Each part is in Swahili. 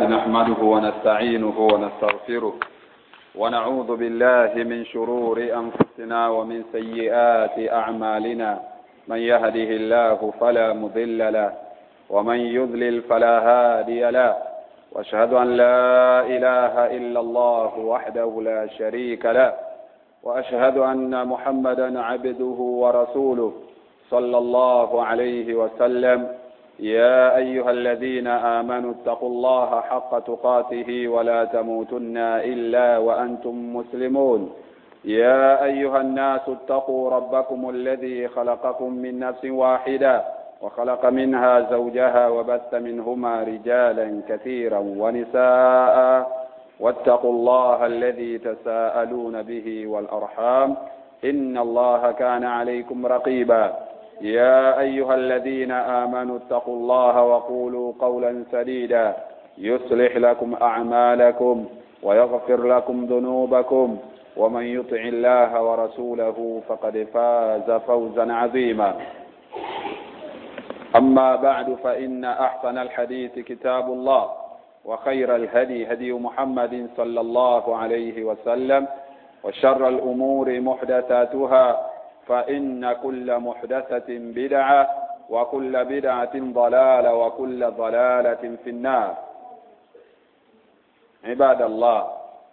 نحمده ونستعينه ونستغفره ونعوذ بالله من شرور أنفسنا ومن سيئات أعمالنا من يهده الله فلا مضل له ومن يضلل فلا هادي له واشهد أن لا إله إلا الله وحده لا شريك له وأشهد أن محمدا عبده ورسوله صلى الله عليه وسلم يا أيها الذين آمنوا اتقوا الله حق تقاته ولا تموتن إلا وأنتم مسلمون يا أيها الناس اتقوا ربكم الذي خلقكم من نفس واحدة وخلق منها زوجها وبث منهما رجالا كثيرا ونساء واتقوا الله الذي تساءلون به والأرحام إن الله كان عليكم رقيبا يا أيها الذين آمنوا اتقوا الله وقولوا قولا سديدا يصلح لكم أعمالكم ويغفر لكم ذنوبكم ومن يطع الله ورسوله فقد فاز فوزا عظيما أما بعد فإن أحسن الحديث كتاب الله وخير الهدي هدي محمد صلى الله عليه وسلم وشر الأمور محدثاتها فإن كل محدثة بدعة وكل بدعة ضلالة وكل ضلالة في النار عباد الله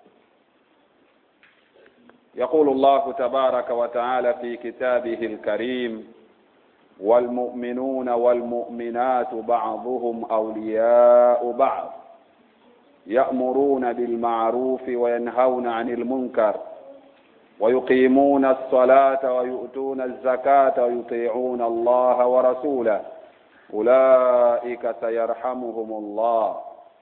يقول الله تبارك وتعالى في كتابه الكريم والمؤمنون والمؤمنات بعضهم أولياء بعض يأمرون بالمعروف وينهون عن المنكر ويقيمون الصلاة ويؤتون الزكاة ويطيعون الله ورسوله أولئك سيرحمهم الله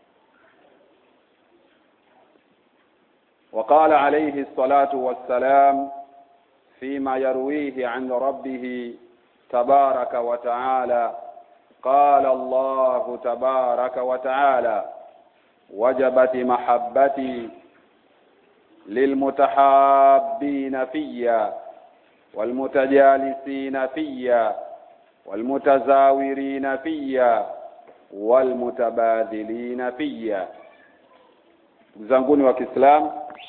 وقال عليه الصلاة والسلام فيما يرويه عن ربه تبارك وتعالى قال الله تبارك وتعالى وجبت محبتي للمتحابين فيا والمتجالسين فيا والمتزاورين فيا والمتبادلين فيا zanguni wa Kiislamu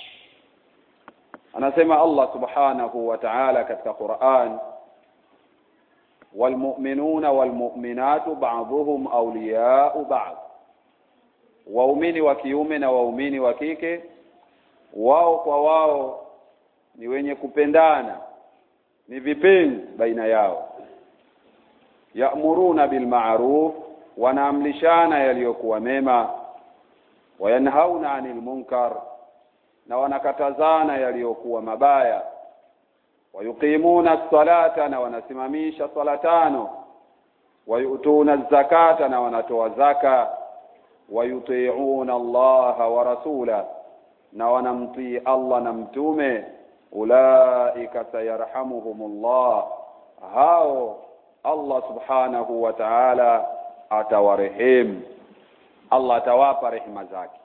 anasema Allah subhanahu wa ta'ala katika Qur'an walmu'minuna walmu'minatu ba'dhuhum awliya'u ba'd waumini wa kiume na waumini wa kike wao kwa wao ni wenye kupendana ni vipenzi baina yao ya'muruna bil ma'ruf wanaamlishana yaliyokuwa mema wayanhauna 'anil munkar na wanakatazana yaliyokuwa mabaya wayuqimuna as-salata na wanasimamisha swala tano wayutuna zakata na wanatoa zaka wayuti'una Allah wa rasula na wanamtii Allah na mtume ulaika sayarhamuhumullah hao Allah subhanahu wa ta'ala atawarehemu Allah atawapa rehema zake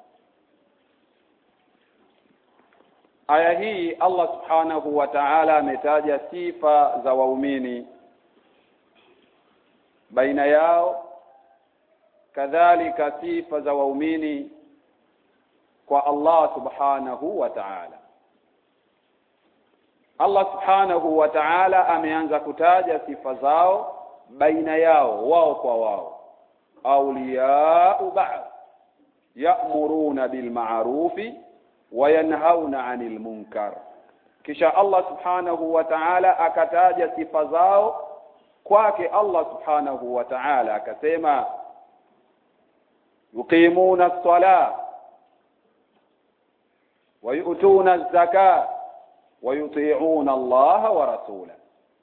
aya hii Allah subhanahu wa ta'ala ametaja sifa za waumini baina yao kadhalika sifa za waumini kwa Allah subhanahu wa ta'ala Allah subhanahu wa ta'ala ameanza kutaja sifa zao baina yao wao kwa wao awliya'u ba'd ya'muruna bil ma'rufi wa yanhauna 'anil munkar kisha Allah subhanahu wa ta'ala akataja sifa zao kwake Allah subhanahu wa ta'ala akasema yuqimuna as-salah wa yu'tuna az-zakah wa yuti'una Allah wa rasulahu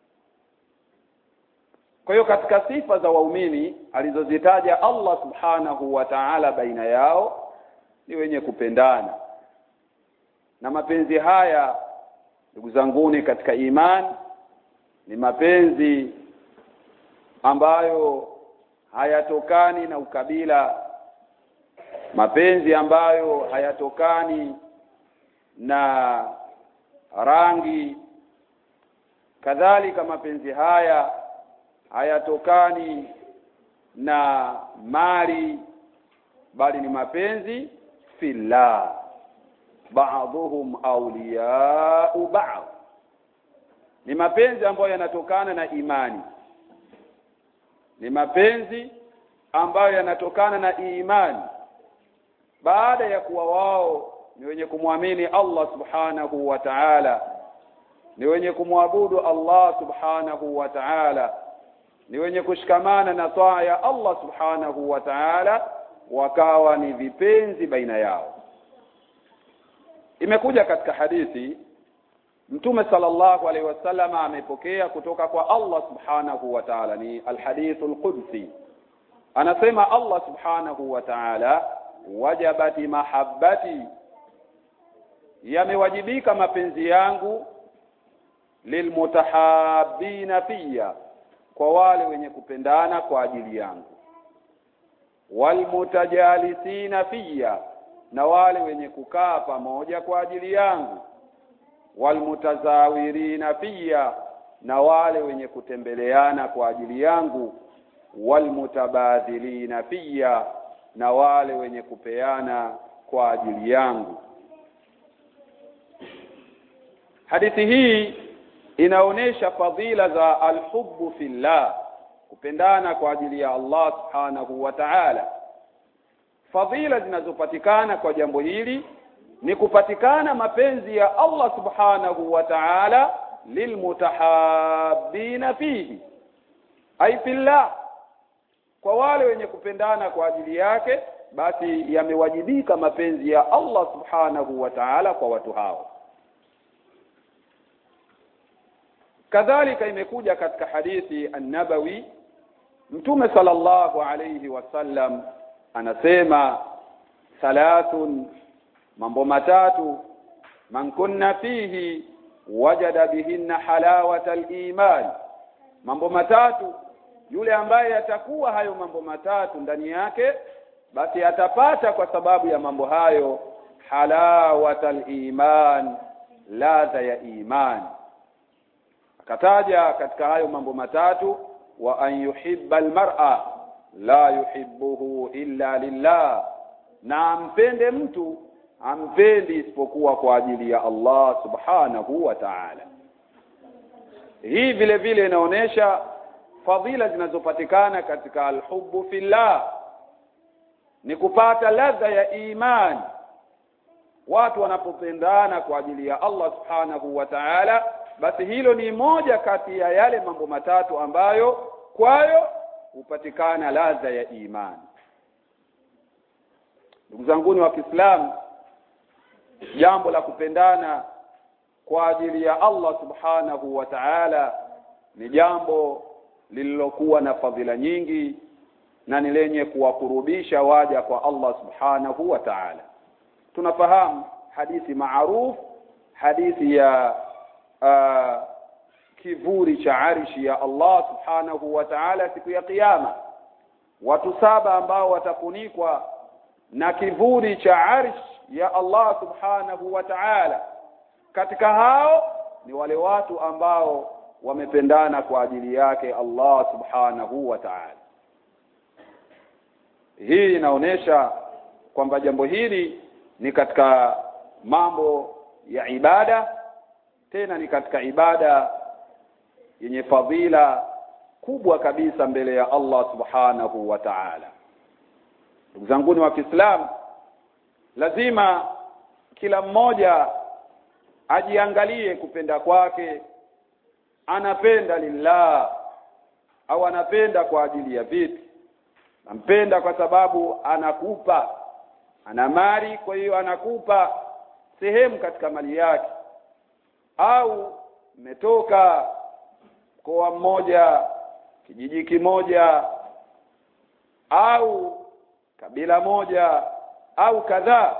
kwa hiyo katika sifa za waumini alizozitaja Allah subhanahu wa ta'ala baina yao ni wenye kupendana na mapenzi haya ndugu zanguni katika iman ni mapenzi ambayo hayatokani na ukabila mapenzi ambayo hayatokani na rangi kadhalika mapenzi haya hayatokani na mali bali ni mapenzi fillah ba'dhuhum awliya'u ba'd ni mapenzi ambayo yanatokana na imani ni mapenzi ambayo yanatokana na imani baada ya kuwa wao ni wenye kumwamini Allah subhanahu wa ta'ala ni wenye kumwabudu Allah subhanahu wa ta'ala ni wenye kushikamana na taa ya Allah subhanahu wa ta'ala wakawa ni vipenzi baina yao imekuja katika hadithi Mtume sallallahu alaihi wasallam amepokea kutoka kwa Allah subhanahu wa ta'ala ni alhadithul qudsi anasema Allah subhanahu wa ta'ala wajabati mahabbati yamewajibika mapenzi yangu lilmutahabbina fiya kwa wale wenye kupendana kwa ajili yangu walmutajalisina fiya na wale wenye kukaa pamoja kwa ajili yangu walmutazawirina fiya na wale wenye kutembeleana kwa ajili yangu walmutabadhilina fiya na wale wenye kupeana kwa ajili yangu hadithi hii inaonesha fadhila za alhubbu fillah kupendana kwa ajili ya Allah subhanahu wa ta'ala fadhila zinazopatikana kwa jambo hili ni kupatikana mapenzi ya Allah subhanahu wa ta'ala lilmutahabbina fihi ay fillah kwa wale wenye kupendana kwa ajili yake basi yamewajibika mapenzi ya Allah subhanahu wa ta'ala kwa watu hao kadhalika imekuja katika hadithi an-nabawi mtume sallallahu alayhi wasallam anasema thalathun mambo matatu man kunna fihi wajada bihinna halawata al-iman mambo matatu yule ambaye atakuwa hayo mambo matatu ndani yake basi atapata kwa sababu ya mambo hayo halawata al-iman ladha ya imani akataja katika hayo mambo matatu wa an yuhibba almar'a la yuhibbuhu illa lillah na ampende mtu ampendi isipokuwa kwa ajili ya Allah subhanahu wa ta'ala hii vile vile inaonesha fadhila zinazopatikana katika alhubbu fillah ni kupata ladha ya imani watu wanapopendana kwa ajili ya Allah subhanahu wa ta'ala basi hilo ni moja kati ya yale mambo matatu ambayo kwayo hupatikana ladha ya imani ndugu zanguni wa Kiislamu jambo la kupendana kwa ajili ya Allah subhanahu wa ta'ala ni jambo lililokuwa na fadhila nyingi na ni lenye kuwakurubisha waja kwa Allah subhanahu wa ta'ala tunafahamu hadithi maarufu hadithi ya uh, kivuli cha arshi ya Allah subhanahu wa ta'ala siku ya kiyama watu saba ambao watafunikwa na kivuli cha arsh ya Allah subhanahu wa ta'ala katika hao ni wale watu ambao wamependana kwa ajili yake Allah subhanahu wa ta'ala hii inaonesha kwamba jambo hili ni katika mambo ya ibada tena ni katika ibada yenye fadhila kubwa kabisa mbele ya Allah subhanahu wa ta'ala ndugu zangu wa Kiislamu lazima kila mmoja ajiangalie kupenda kwake anapenda lillah au anapenda kwa ajili ya vipi nampenda kwa sababu anakupa ana mali kwa hiyo anakupa sehemu katika mali yake au mmetoka mkoa mmoja kijiji kimoja au kabila moja au kadhaa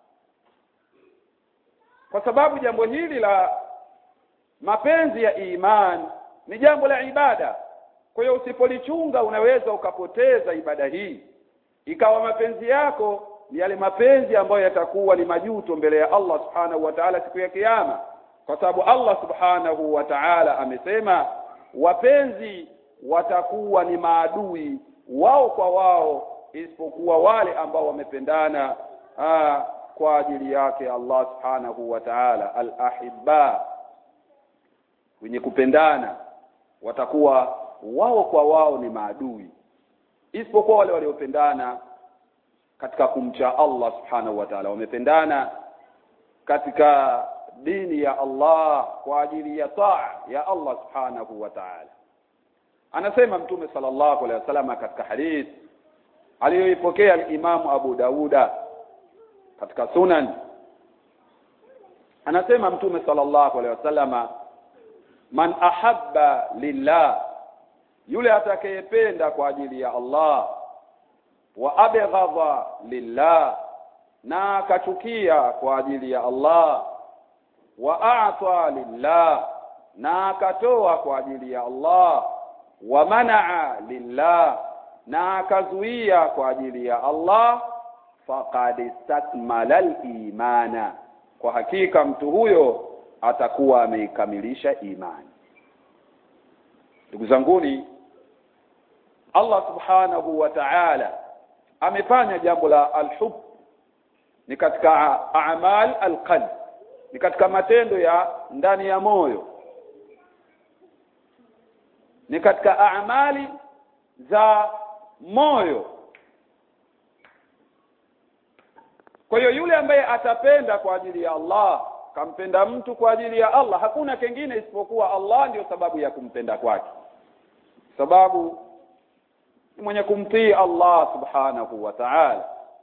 kwa sababu jambo hili la mapenzi ya iman ni jambo la ibada kwa hiyo usipolichunga unaweza ukapoteza ibada hii ikawa mapenzi yako ni yale mapenzi ambayo yatakuwa ni majuto mbele ya Allah subhanahu wa ta'ala siku ya kiyama kwa sababu Allah subhanahu wa ta'ala amesema wapenzi watakuwa ni maadui wao kwa wao isipokuwa wale ambao wamependana aa, kwa ajili yake Allah subhanahu wa ta'ala al-ahibba wenye kupendana watakuwa wao kwa wao ni maadui isipokuwa wale waliopendana katika kumcha Allah subhanahu wa ta'ala wamependana katika dini ya Allah kwa ajili ya taa ya Allah subhanahu wa ta'ala anasema mtume sallallahu alaihi wasallam katika hadith aliyoipokea al-Imam Abu Dauda katika sunan anasema mtume sallallahu alaihi wasallama man ahabba lillah yule atakayependa kwa ajili ya Allah wa abghadha lillah na akachukia kwa ajili ya Allah wa a'ta lillah na akatoa kwa ajili ya Allah wa manaa lillah na akazuia kwa ajili ya Allah faqad istakmala al-imana kwa hakika mtu huyo atakuwa ameikamilisha imani ndugu zanguni Allah subhanahu wa ta'ala amefanya jambo la alhub ni katika a'mal alqalb ni katika matendo ya ndani ya moyo ni katika amali za moyo kwa hiyo yule ambaye atapenda kwa ajili ya Allah kampenda mtu kwa ajili ya Allah hakuna kengine isipokuwa Allah ndiyo sababu ya kumpenda kwake sababu ni mwenye kumtii Allah subhanahu wa ta'ala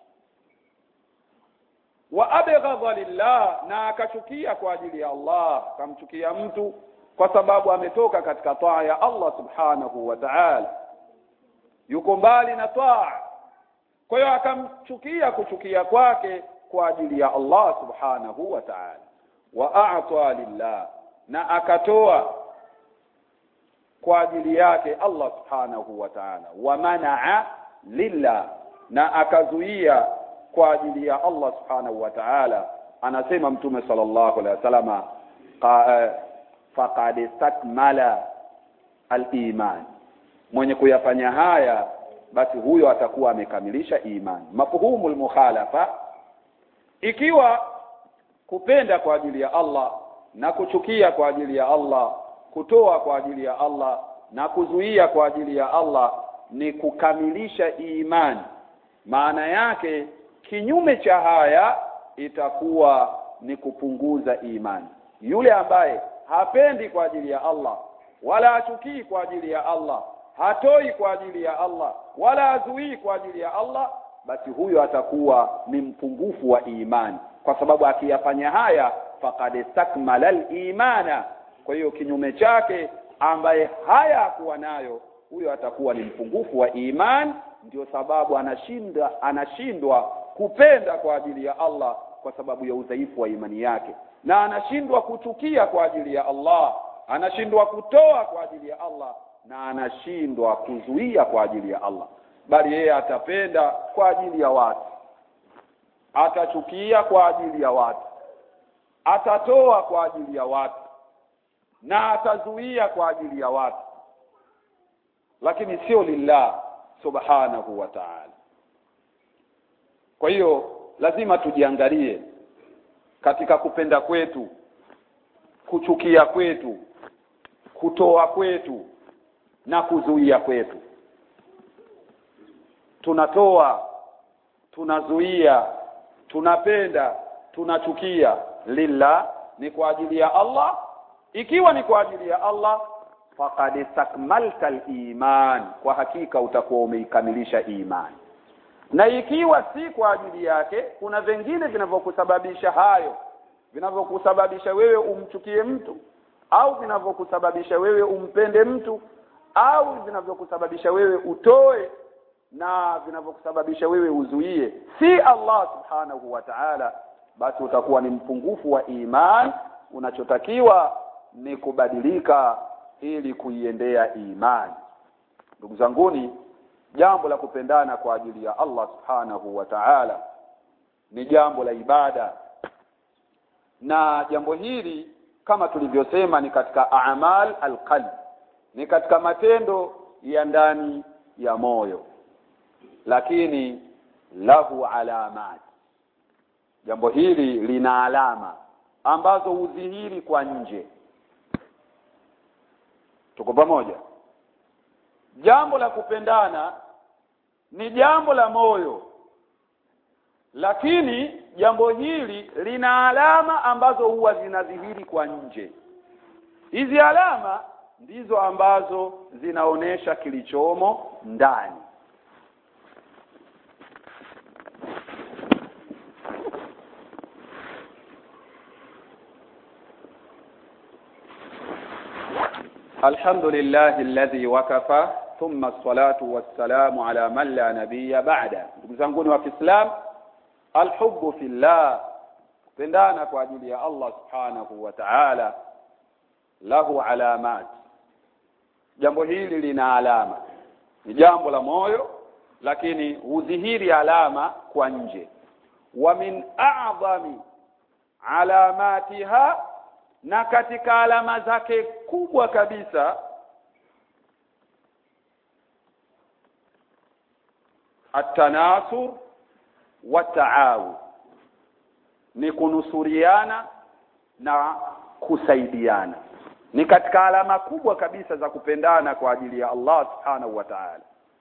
wa abghadha lillah na akachukia kwa ajili ya Allah kamchukia mtu kwa sababu ametoka katika taa ya Allah subhanahu wa ta'ala yuko mbali na taa kwa hiyo akamchukia kuchukia kwake kwa ajili ya Allah subhanahu wa ta'ala wa a'ta lillah na akatoa kwa ajili yake Allah subhanahu wa ta'ala wa manaa lillah na akazuia kwa ajili ya Allah subhanahu wa ta'ala anasema mtume sallallahu alaihi wasallam faqad istakmala al-iman mwenye kuyafanya haya basi huyo atakuwa amekamilisha imani mafhumu mukhalafa ikiwa kupenda kwa ajili ya Allah na kuchukia kwa ajili ya Allah kutoa kwa ajili ya Allah na kuzuia kwa ajili ya Allah ni kukamilisha imani maana yake kinyume cha haya itakuwa ni kupunguza imani yule ambaye hapendi kwa ajili ya Allah wala hachukii kwa ajili ya Allah hatoi kwa ajili ya Allah wala hazuii kwa ajili ya Allah basi huyo atakuwa ni mpungufu wa imani kwa sababu akiyafanya haya faqad istakmala al-imana kwa hiyo kinyume chake ambaye haya hakuwa nayo huyo atakuwa ni mpungufu wa iman ndio sababu anashinda anashindwa kupenda kwa ajili ya Allah kwa sababu ya udhaifu wa imani yake na anashindwa kuchukia kwa ajili ya Allah anashindwa kutoa kwa ajili ya Allah na anashindwa kuzuia kwa ajili ya Allah bali yeye atapenda kwa ajili ya watu atachukia kwa ajili ya watu atatoa kwa ajili ya watu na atazuia kwa ajili ya watu lakini sio lillah subhanahu wa ta'ala kwa hiyo lazima tujiangalie katika kupenda kwetu kuchukia kwetu kutoa kwetu na kuzuia kwetu tunatoa tunazuia tunapenda tunachukia lillah ni kwa ajili ya Allah ikiwa ni kwa ajili ya Allah faqad istakmalta iman kwa hakika utakuwa umeikamilisha imani na ikiwa si kwa ajili yake kuna vingine vinavyokusababisha hayo vinavyokusababisha wewe umchukie mtu au vinavyokusababisha wewe umpende mtu au vinavyokusababisha wewe utoe na vinavyokusababisha wewe uzuie si Allah subhanahu wa ta'ala basi utakuwa ni mpungufu wa iman unachotakiwa ni kubadilika ili kuiendea imani ndugu zanguni jambo la kupendana kwa ajili ya Allah subhanahu wa ta'ala ni jambo la ibada na jambo hili kama tulivyosema ni katika a'mal alqalb ni katika matendo ya ndani ya moyo lakini lahu alamat jambo hili lina alama ambazo hudhihiri kwa nje tuko pamoja jambo la kupendana ni jambo la moyo lakini jambo hili lina alama ambazo huwa zinadhihiri kwa nje hizi alama ndizo ambazo zinaonesha kilichomo ndani الحمد لله الذي وكفى ثم الصلاة والسلام على من لا نبي بعده ndugu zangu wa Kiislam alhubbu fillah pendana kwa ajili ya Allah subhanahu wa ta'ala lahu alamat jambo hili lina alama ni jambo la moyo lakini hudhihiri alama kwa nje wa min a'zami alamatiha na katika alama zake kubwa kabisa atanasur wa taawu ni kunusuriana na kusaidiana ni katika alama kubwa kabisa za kupendana kwa ajili ya Allah subhanahu wa ta'ala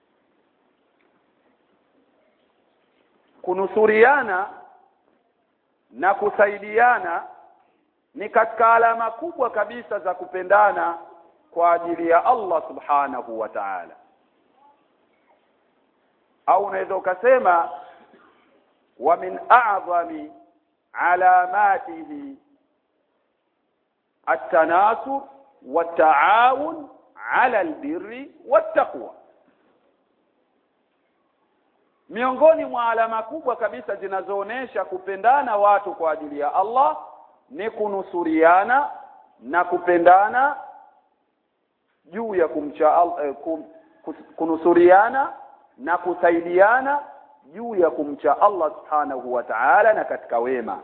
kunusuriana na kusaidiana ni katika alama kubwa kabisa za kupendana kwa ajili ya Allah subhanahu wa ta'ala au unaweza ukasema wa min a'zami alamatihi التناصر والتعاون على البر والتقوى miongoni mwa alama kubwa kabisa zinazoonesha kupendana watu kwa ajili ya Allah ni kunusuriana na kupendana juu ya kumcha eh, kum, kunusuriana na kusaidiana juu ya kumcha Allah subhanahu wa ta'ala na katika wema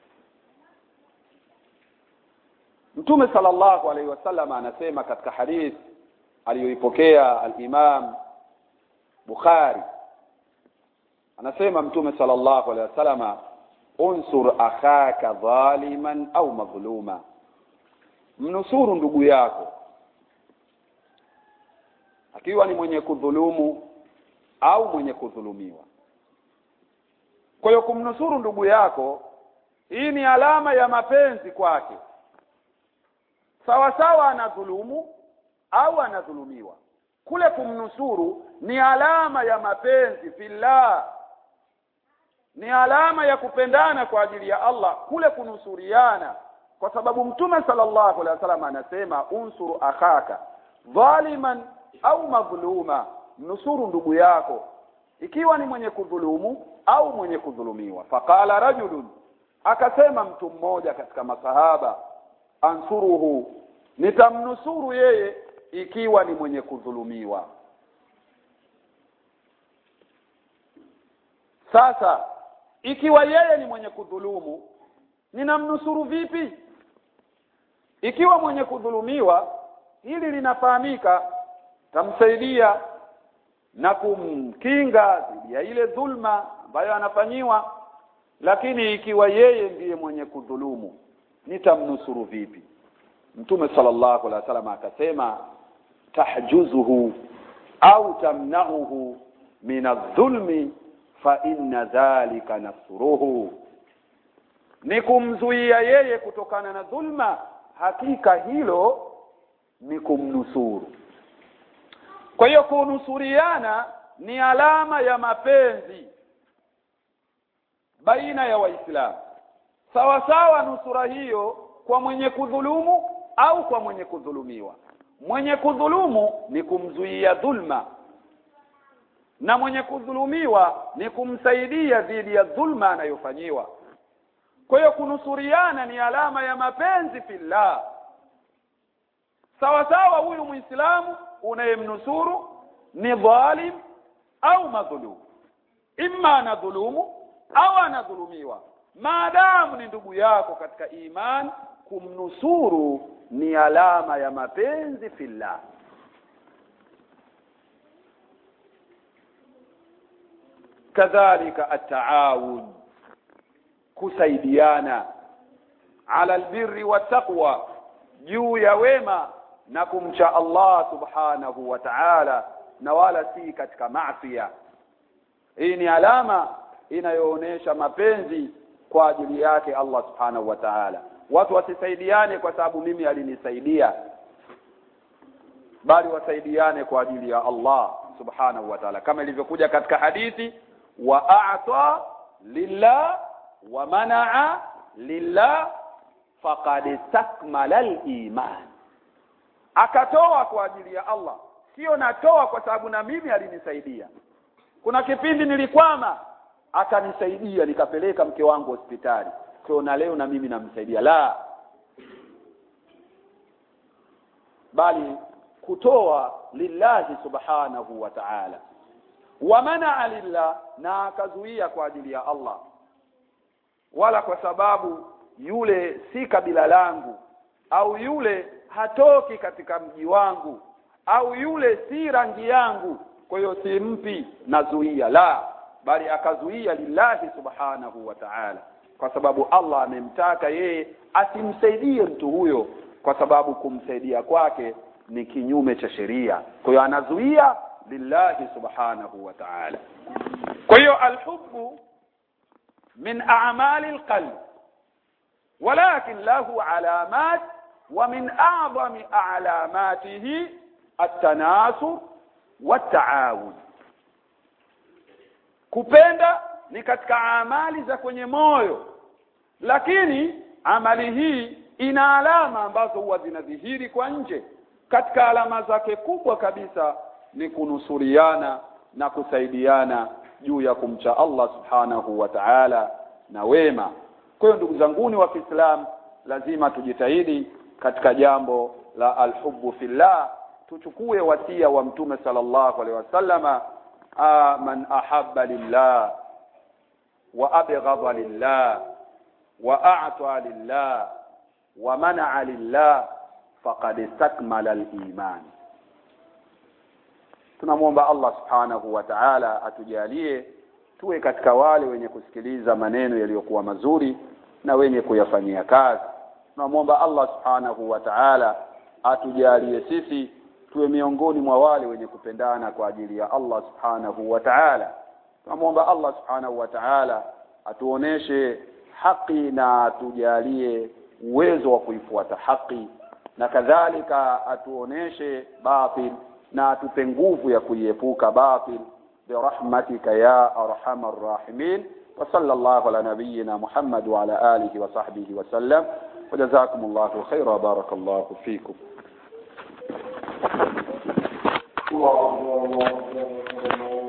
Mtume sallallahu alaihi wasallam anasema katika hadith aliyoipokea al-Imam Bukhari anasema Mtume sallallahu alaihi wasallam unsur akhaka dhaliman au madhluma mnusuru ndugu yako akiwa ni mwenye kudhulumu au mwenye kudhulumiwa kwa hiyo kumnusuru ndugu yako hii ni alama ya mapenzi kwake sawa sawa anadhulumu au anadhulumiwa kule kumnusuru ni alama ya mapenzi fillah ni alama ya kupendana kwa ajili ya Allah kule kunusuriana kwa sababu mtume sallallahu alaihi wasallam anasema unsuru akhaka dhaliman au madhluma nusuru ndugu yako ikiwa ni mwenye kudhulumu au mwenye kudhulumiwa faqala rajulun akasema mtu mmoja katika masahaba ansuruhu nitamnusuru yeye ikiwa ni mwenye kudhulumiwa sasa ikiwa yeye ni mwenye kudhulumu ninamnusuru vipi ikiwa mwenye kudhulumiwa hili linafahamika tamsaidia na kumkinga dhidi ya ile dhulma ambayo anafanyiwa lakini ikiwa yeye ndiye mwenye kudhulumu nitamnusuru vipi mtume sallallahu alaihi wasallam akasema tahjuzuhu au tamna'uhu min adh-dhulmi fa inna dhalika nasruhu ni kumzuia yeye kutokana na dhulma hakika hilo ni kumnusuru kwa hiyo kunusuriana ni alama ya mapenzi baina ya waislamu sawa sawa nusura hiyo kwa mwenye kudhulumu au kwa mwenye kudhulumiwa mwenye kudhulumu ni kumzuia dhulma na mwenye kudhulumiwa ni kumsaidia dhidi ya dhulma anayofanyiwa kwa hiyo kunusuriana ni alama ya mapenzi fillah sawa sawa huyu muislamu unayemnusuru ni dhalim au madhulum imma anadhulumu au anadhulumiwa maadamu ni ndugu yako katika iman kumnusuru ni alama ya mapenzi fillah kadhalika ataawun kusaidiana ala albirri wattaqwa juu ya wema na kumcha Allah subhanahu wa ta'ala na wala si katika maasiya hii ni alama inayoonesha mapenzi kwa ajili yake Allah subhanahu wa ta'ala watu wasisaidiane kwa sababu mimi alinisaidia bali wasaidiane kwa ajili ya Allah subhanahu wa ta'ala kama ilivyokuja katika hadithi wa a'ta lillah wa mana'a lillah faqad istakmala al-iman akatoa kwa ajili ya Allah sio natoa kwa sababu na mimi alinisaidia kuna kipindi nilikwama akanisaidia nikapeleka mke wangu hospitali kwa na leo na mimi namsaidia la bali kutoa lillahi subhanahu wa ta'ala wa manaa lillah na akazuia kwa ajili ya Allah wala kwa sababu yule si kabila langu au yule hatoki katika mji wangu au yule si rangi yangu kwa hiyo simpi nazuia la bali akazuia lillahi subhanahu wa ta'ala kwa sababu Allah amemtaka yeye asimsaidie mtu huyo kwa sababu kumsaidia kwake ni kinyume cha sheria kwa hiyo anazuia lillahi subhanahu wa ta'ala kwa hiyo alhubbu min a'mali alqalb ولكن له علامات ومن أعظم أعلاماته التناسر والتعاون kupenda ni katika amali za kwenye moyo lakini amali hii ina alama ambazo huwa zinadhihiri kwa nje katika alama zake kubwa kabisa ni kunusuriana na kusaidiana juu ya kumcha Allah subhanahu wa ta'ala na wema kwa hiyo ndugu zanguni wa Kiislamu lazima tujitahidi katika jambo la alhubbu fillah tuchukue wasia wa mtume sallallahu alaihi wasallama man ahabba lillah wa abghadha lillah wa a'ta lillah wa mana'a lillah faqad istakmala al-iman tunamwomba Allah subhanahu wa ta'ala atujalie tuwe katika wale wenye kusikiliza maneno yaliyokuwa mazuri na wenye kuyafanyia kazi tunamwomba Allah subhanahu wa ta'ala atujalie sisi tuwe miongoni mwa wale wenye kupendana kwa ajili ya Allah subhanahu wa ta'ala tunamwomba Allah subhanahu wa ta'ala atuoneshe haki na atujalie uwezo wa kuifuata haki na kadhalika atuoneshe batil na atupe nguvu ya kuiepuka batil برحمتك يا أرحم الراحمين وصلى الله على نبينا محمد وعلى آله وصحبه وسلم وجزاكم الله خيرا وبارك الله فيكم الله أكبر الله أكبر